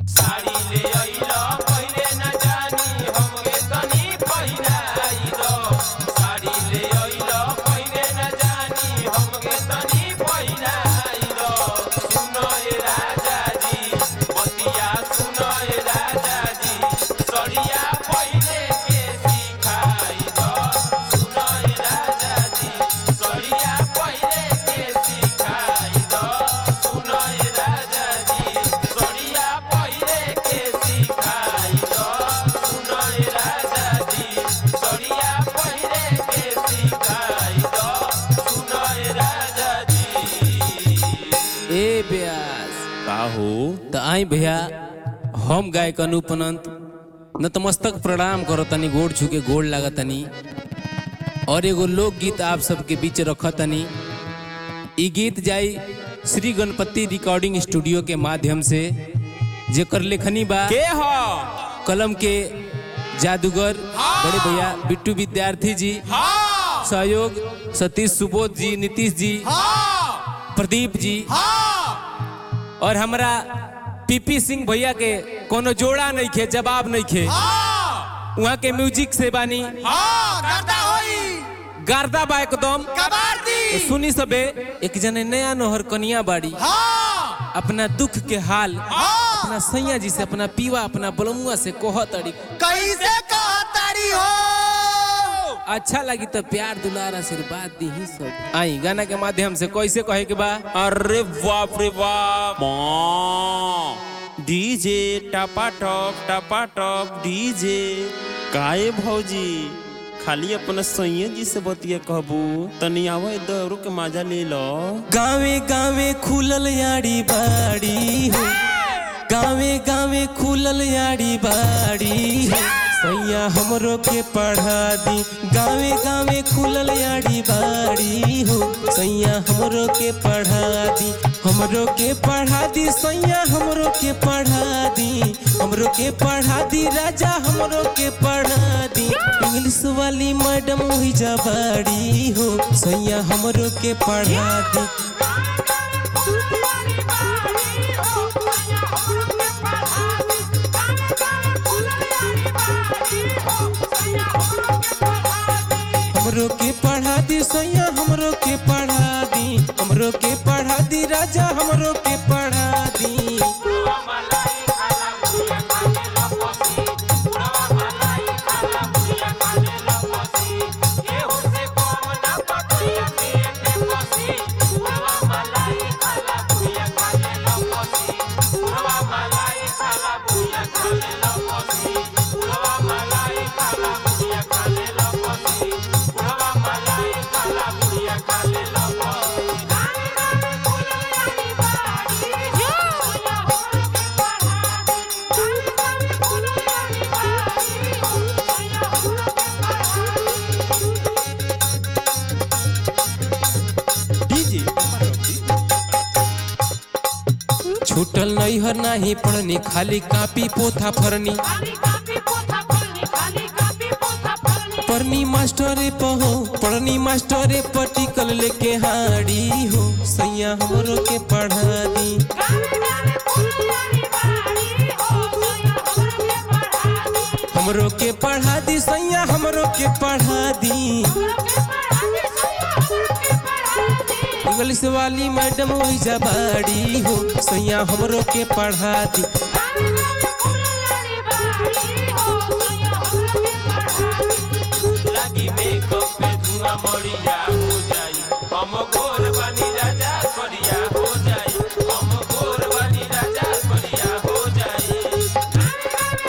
साड़ी ले अइलो पहिरे न जानी हमके तनी पहिराई दो साड़ी ले अइलो पहिरे न जानी हमके तनी पहिराई दो सुनो ए राजा जी बतिया सुनो ए राजा जी सड़िया पहिरे के सिखाई दो सुनो ए राजा जी सड़िया पहिरे के सिखाई दो सुनो ए राजा जी सड़िया पहिरे के सिखाई दो सुनो ए राजा जी सड़िया पहिरे के सिखाई दो सुनो ए राजा जी ए ब्यास का हो त आई भैया हम गायक अनूप अनंत नतमस्तक प्रणाम करो तनी गोड़ छू गोड़ लागत तनी और एगो लोकगीत आप सबके बीच रख तनी ई गीत जाई श्री गणपति रिकॉर्डिंग स्टूडियो के माध्यम से जेकर लेखनी बा के हो कलम के जादूगर बड़े भैया बिट्टू विद्यार्थी जी सहयोग सतीश सुबोध जी नीतीश जी प्रदीप जी और हमरा पीपी सिंह भैया के कोनो जोड़ा नहीं खे जवाब नहीं खे वहाँ के म्यूजिक से बानी गार्दा बा एकदम तो सुनी सबे एक जने नया नोहर कनिया बाड़ी अपना दुख के हाल अपना सैया जी से अपना पीवा अपना बलमुआ से कोह तड़ी कैसे कहतारी हो अच्छा लगी तो प्यार दुलार आशीर्वाद दी ही सब आई गाना के माध्यम से कैसे कहे के बा अरे बाप रे बाप माँ डीजे टपा टप टपा टप डीजे काहे भौजी खाली अपना सैया जी से बतिया कहबू तनी आवे दौड़ो के मजा ले लो गावे गावे खुलल याड़ी बाड़ी हो गावे गावे खुलल याड़ी बाड़ी हो सैया हमरो के पढ़ा दी गावे गावे खुलल याड़ी बाड़ी हो सैया हमरो के पढ़ा दी हमरो के पढ़ा दी सैया हमरो के पढ़ा दी हमरो के पढ़ा दी राजा हमरो के पढ़ा दी इंग्लिश वाली मैडम हुई जा बाड़ी हो सैया हमरो के पढ़ा दी हमरो के पढ़ा दी सैया हमरो के पढ़ा दी हमरो के पढ़ा दी राजा हमरो के पढ़ा दी डीजे छूटल नहीं हर नाही पढ़नी खाली कापी पोथा फरनी पढ़नी मास्टरे पहो पढ़नी मास्टरे पटिकल लेके हाड़ी हो सैया हमरो के पढ़ा दी हमरो के पढ़ा दी सैया हमरो के पढ़ा दी इंग्लिश वाली मैडम वही जबाड़ी हो सैया हमरो के पढ़ा दी लागी मेकअप पे धुआं मरिया हो जाई हम गोर बनी राजा करिया हो जाई हम गोर बनी राजा करिया हो जाई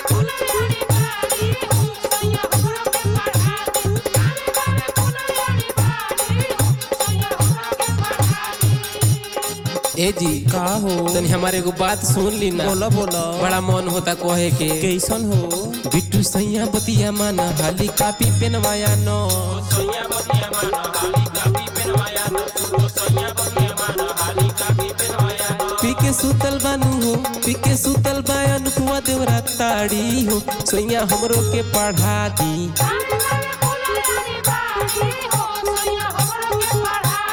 ए जी का हो तनी हमारे एगो बात सुन ली ना बोला बोला बड़ा मन होता कहे के कैसन हो बिट्टू सैया बतिया माना हाली कापी पेनवाया नो सोया बनिया मानो हाली कापी पेनवाया न ओ सोया बनिया मानो हाली कापी पेनवाया न पी के सुतल बानू हो पी के सुतल बायन कुआ देवरा ताड़ी हो सैया हमरो के पढ़ा दी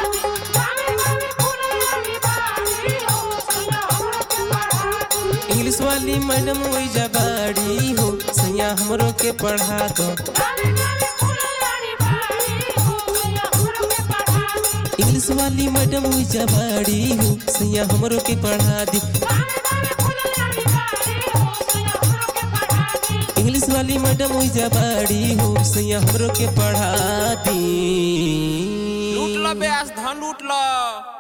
इंग्लिश इंग्लिश वाली मैडम ओइजा बाड़ी हो सैया हमरो के पढ़ा दो इंग्लिश वाली मैडम ओइजा बाड़ी हो सैया हमरो के पढ़ा दी इंग्लिश वाली मैडम ओइजा बाड़ी हो सैया हमरो के पढ़ा दी लूट लो ब्यास धन लूट लो